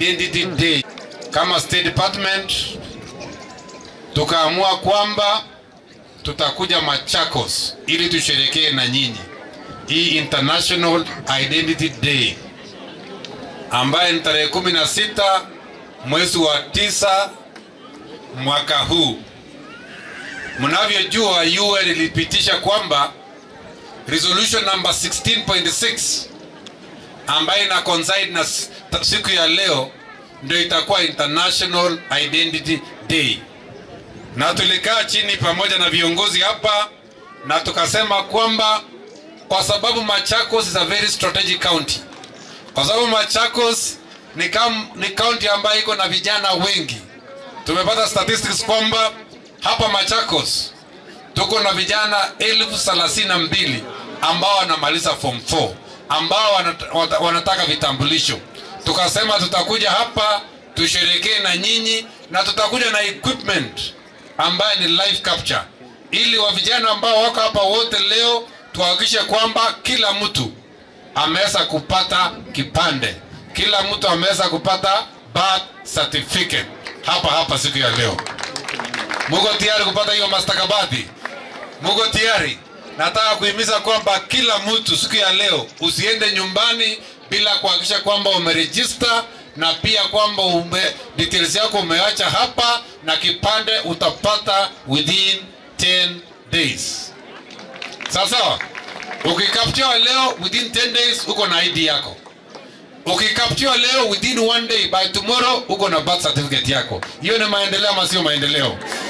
Identity Day. Kama State Department tukaamua kwamba tutakuja Machakos ili tusherekee na nyinyi hii International Identity Day ambaye ni tarehe kumi na sita mwezi wa tisa mwaka huu. Mnavyojua, UN ilipitisha kwamba resolution number 16.6 ambayo ina coincide na s- ta- siku ya leo ndio itakuwa International Identity Day, na tulikaa chini pamoja na viongozi hapa na tukasema kwamba kwa sababu Machakos is a very strategic county, kwa sababu Machakos ni, kam, ni county ambayo iko na vijana wengi. Tumepata statistics kwamba hapa Machakos tuko na vijana elfu thelathini na mbili ambao wanamaliza form 4 ambao wanat- wata- wanataka vitambulisho. Tukasema tutakuja hapa tusherekee na nyinyi na tutakuja na equipment ambayo ni live capture, ili wa vijana ambao wako hapa wote leo tuhakikishe kwamba kila mtu ameweza kupata kipande, kila mtu ameweza kupata birth certificate hapa hapa siku ya leo. Muko tayari kupata hiyo mastakabadhi? Muko tayari? Nataka kuhimiza kwamba kila mtu siku ya leo usiende nyumbani bila kuhakikisha kwamba umerejista na pia kwamba ume, details yako umeacha hapa na kipande utapata within 10 days. Sawa sawa? Ukikaptiwa leo within 10 days uko na ID yako. Ukikaptiwa leo within one day by tomorrow uko na birth certificate yako. Hiyo ni maendeleo ama sio maendeleo?